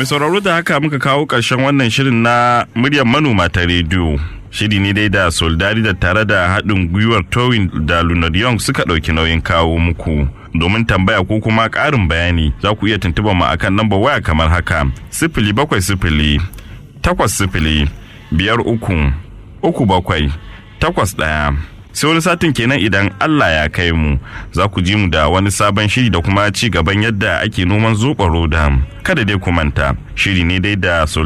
Mai sauraro da haka muka kawo ƙarshen wannan shirin na muryar manoma ta rediyo. Shiri ne dai da Soldari da tare da haɗin gwiwar Towin da Lunar Young suka ɗauki nauyin kawo muku. Domin tambaya ko kuma ƙarin bayani za ku iya tuntuɓar mu akan lambar waya kamar haka. Sifili bakwai sifili takwas sifili biyar uku uku bakwai takwas ɗaya. sai wani satin kenan idan Allah ya kai mu za ku ji mu da wani sabon shiri da kuma ci gaban yadda ake noman zoɓo roda kada dai ku manta shiri ne dai da